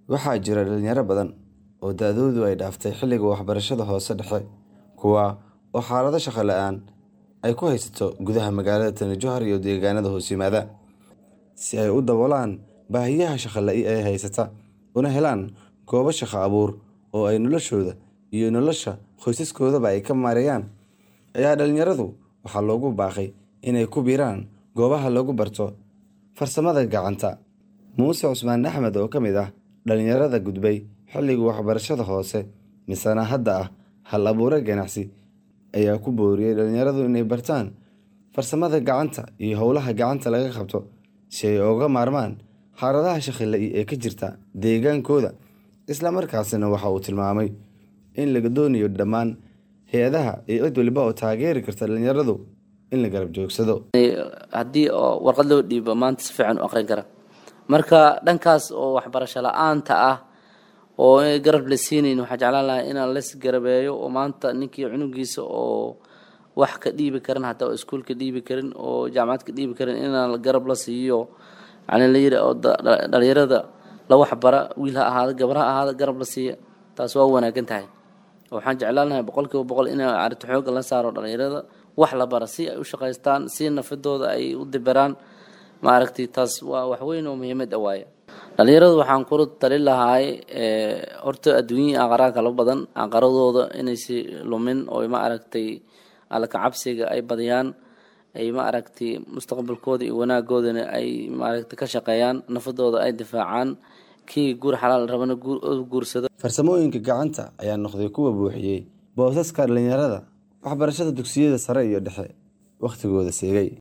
Waxaa jira dhalinyaro badan oo da'doodu ay dhaaftay xilliga waxbarashada hoose dhexe, kuwaas oo xaalado shaqo la'aan ay ku haysato gudaha magaalada Tana Jowhar iyo deegaanada hoos yimaada. Si ay u daboolaan baahiyaha shaqo ee haysta, una helaan goobo shaqo abuur oo ay noloshooda iyo nolosha qoysaskoodaba ay ka maareeyaan, ayaa dhalinyaradu waxaa loogu baaqay inay ku biiraan goobaha lagu barto farsamada gacanta. Muuse Cusmaan Axmed oo ka mid ah dhalinyarada gudbay xilligii waxbarashada hoose, misena hadda ah hal-abuure ganacsi, ayaa ku booriyay dhalinyaradu inay bartaan farsamada gacanta iyo hawlaha gacanta laga qabto si ay uga maarmaan xaaladaha shaqo ee ka jira deegaankooda. Isla markaasna waxa uu tilmaamay in laga doonayo dhammaan hay'adaha iyo cid walba oo taageeri karta dhalinyaradu in la garab joogsado. haddii oo warqad loo dhiibo maanta si fiican u aqrin kara marka dhankaas oo waxbarasho la-aanta ah oo garab la siinayn waxaa jeclaan lahaa inaan las garabeeyo oo maanta ninkii cunugiisa oo wax ka dhiibi karin hataa oo iskuul ka dhiibi karin oo jaamacad ka dhiibi karin inaan garab la siiyo yani la yiri oo dhalinyarada la waxbara wiil ha ahaado gabar ha ahaado garab la siiya taas waa wanaagsan tahay waxaan jeclaan lahay boqolkiiba boqol in arrinta xoogga la saaro dhalinyarada wax la bara si ay u shaqaystaan si nafadooda ay u dibiraan maaragtay taas waa wax weyn oo muhiimad ah waaye dhalinyaradu waxaan kula talin lahaay horta adduunya aqaraa kala badan aqaradooda inaysi lumin oo ma aragtay alla ka cabsiga ay badiyaan ay ma aragtay mustaqbalkooda iyo wanaagoodana ay maaragtay ka shaqeeyaan nafadooda ay difaacaan kii guur xalaal rabana guursado farsamooyinka gacanta ayaa noqday kuwa buuxiyey boosaska dhalinyarada waxbarashada dugsiyada sare iyo dhexe wakhtigooda seegay